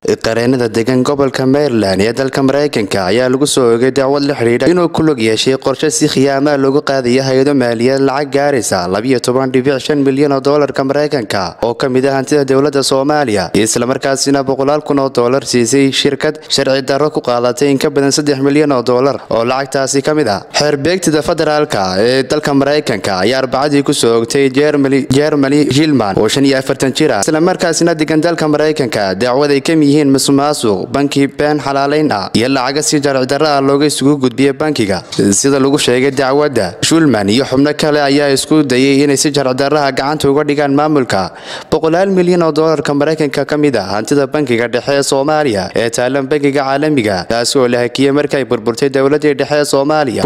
qareenada degan gobolka maryland ee dalka maraykanka ayaa lagu soo oogay dacwad la xidhiidha inuu ku lug yeeshay qorshe si khiyaamaha loogu qaadaya hay-ado maaliyad lacag gaaraysa milyan oo doolarka maraykanka oo ka mid ah hantida dowladda soomaaliya islamarkaasina boqolaal kun oo doolar siisay shirkad sharci darro ku qaadatay in ka badan saddex milyan oo doolar oo lacagtaasi ka mid ah xeerbeegtida federaalka ee dalka maraykanka ayaa arbacadii kusoo ogtay jermani hilman oo shan iyo afartan jir ah islamarkaasina degan dalka maraykanka dacwad ay kamid yihiin masuqmaasuq banki been xalaalayn ah iyo lacaga si sharci darro ah looga isugu gudbiya bankiga sida lagu sheegay dacwadda shulman iyo xubno kale ayaa isku dayay inay si sharci darraha gacanta uga dhigaan maamulka boqolaal milyan oo doolarka maraykanka ka mid ah hantida bankiga dhexe ee soomaaliya ee taalan bankiga caalamiga taasi oo la hakiyey markay burburtay dowladii dhexe ee soomaaliya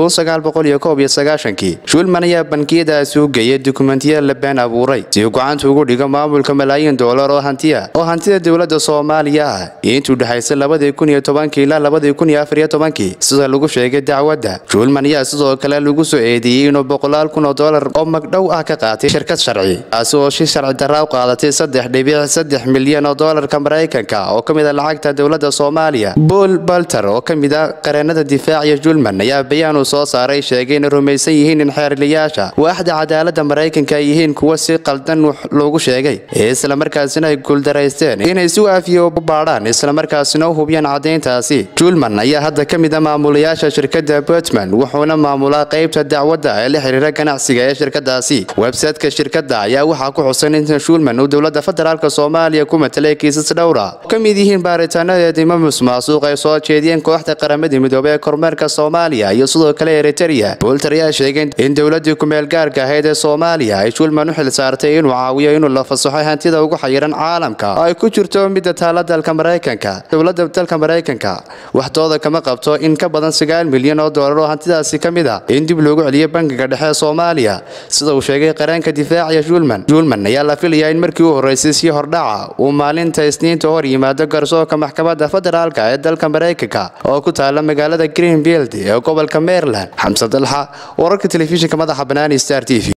shulman ayaa bankiyadaasi u geeyay dukumentiya la been abuuray si uu gacanta ugu dhigo maamulka malaayiin doolar oo hantiya oo hantida dowladda soomaaliya ah iyo intuu dhexaysay labadii kun iyo tobankii ilaa labadii kun iyo afar iyo tobankii sida lagu sheegay dacwadda shulman ayaa sidoo kale lagu soo eedeeyey inuu boqolaal kun oo doolar oo magdhow ah ka qaatay shirkad sharci taasi oo si sharci darra u qaadatay saddex dhibic saddex milyan oo doolarka maraykanka oo ka mid ah lacagta dowladda soomaaliya paul balter oo ka mid ah qareenada difaaciya julman ayaa bayaan uu soo saaray sheegay inay rumaysan yihiin in xeerliyaasha waaxda cadaaladda maraykanka ay yihiin kuwa si qaldan loogu sheegay ee islamarkaasina ay guuldaraysteen inay si waafiya u baadhaan islamarkaasina u hubiyaan caddayntaasi julman ayaa hadda ka mid ah maamulayaasha shirkadda puntman wuxuuna maamulaa qaybta dacwadda ee la xiriira ganacsiga ee shirkadaasi websaytka shirkadda ayaa waxaa ku xusan in shulman uu dowladda federaalk soomaaliya ku matalay kiisas dhowra ka mid yihiin baaritaanadeedima musmaasuuq ay soo jeediyeen kooxda qaramada midoobey ee kormeerka soomaaliya iyo sidoo kale eriteria bolter ayaa sheegay in dowladii kumeel gaarka ahayd ee soomaaliya ay shulman u xil saartay inuu caawiyo inuu la fasaxo hantida ugu xayiran caalamka oo ay ku jirto midda taala dalka maraykanka dowladda dalka maraykanka waxdooda kama qabto in ka badan sagaal milyan oo doolar oo hantidaasi ka mid ah in dib loogu celiyo bankiga dhexe ee soomaaliya sida uu sheegay qareenka difaaciya julman julman ayaa la filayaa in markii u horreysay si hordhaca uu maalinta isniinta hor yimaado garsoorka maxkamadda federaalk ee dalka maraykanka oo ku taala magaalada greenfield ee gobolka maryland xamse dalxa wararka telefishinka madaxa banaani star t v